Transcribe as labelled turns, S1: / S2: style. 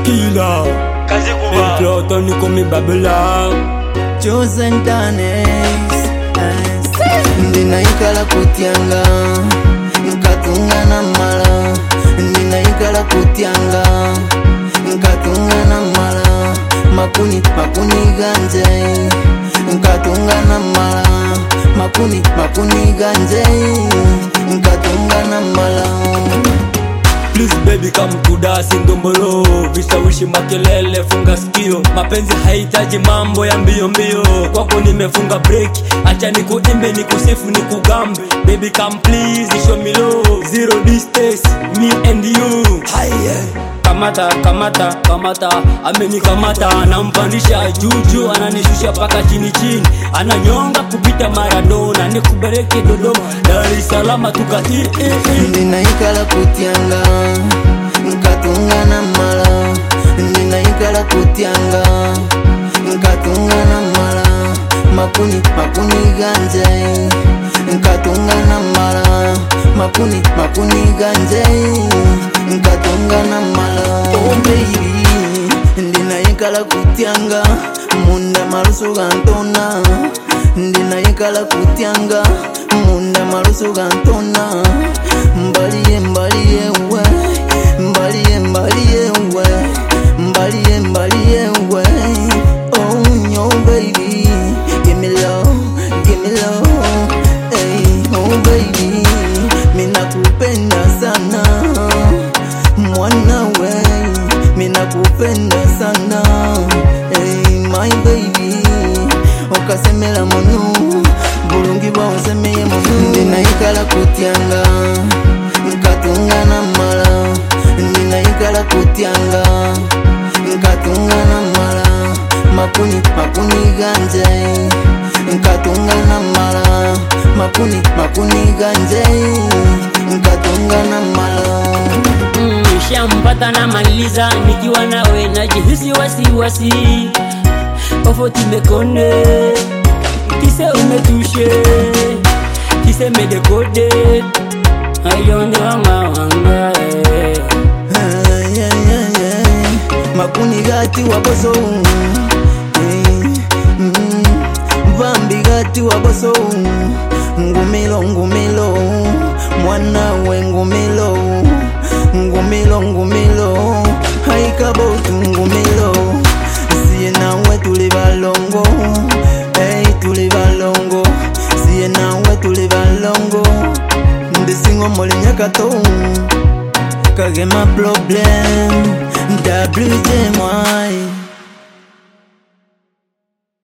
S1: killer.
S2: kazi
S1: Et
S2: kuba
S1: Platon ni comme Babylon.
S3: chosen danes ndinaikala kutyanga nkatunga na mala ndinaikala kutyanga nkatunga na mala makuni makuni ganje nkatunga na mala makuni makuni ganje nkatunga na mala
S1: Please baby come to dance ndombolo vishawishi makelele funga sikio mapenzi hahitaji mambo ya mbio mbio kwako nimefunga break acha nikuimbe nikusifu nikugambe baby come please show me love zero distance me and you Haiye. kamata kamata kamata amenikamata anampandisha juju ananishusha paka chini chini ananyonga kupita maradona nikubereke dodoma dar es salama tukati
S3: ndinaikala kutyanga nkatunga na mala ndinaikala kutyanga nkatunga na mala makuni makuni ganje nkatunga na mala makuni makuni ganje nkatunga na mala oh baby ndinaikala kutyanga munda malusu gantona ndinaikala kutyanga munda malusu gantona mbaliye mbaliye we mbaliye mbaliye we mbaliye mbaliye we oh yo baby give me love give me love hey oh baby mina kupenda sana mwana we mina kupenda sana hey my baby okasemela munu bulungi bwausemeye munu ndinaikala kutyanga nkatunga na mala ndinaikala kutyanga nkatunga na mala makuni makuni ganje nkatunga na mala makuni makuni ganje nkatunga na mala
S1: Mm, shampata na maliza nikiwa nawe najihisi wasiwasi ofoti mekonde kise umetushe kise medekode ayonde wanga wanga eh.
S3: Ah, yeah, yeah, yeah. makuni gati waboso Eh, mm, vambi gati waboso ngumilo ngumilo mwana we ngumilo ngumilo ngumilo haikabotu ngumilo siye nawe tuli balongo hey, tuli balongo siye nawe tuli balongo ndisingo molinyakato kagema problem WJ mwai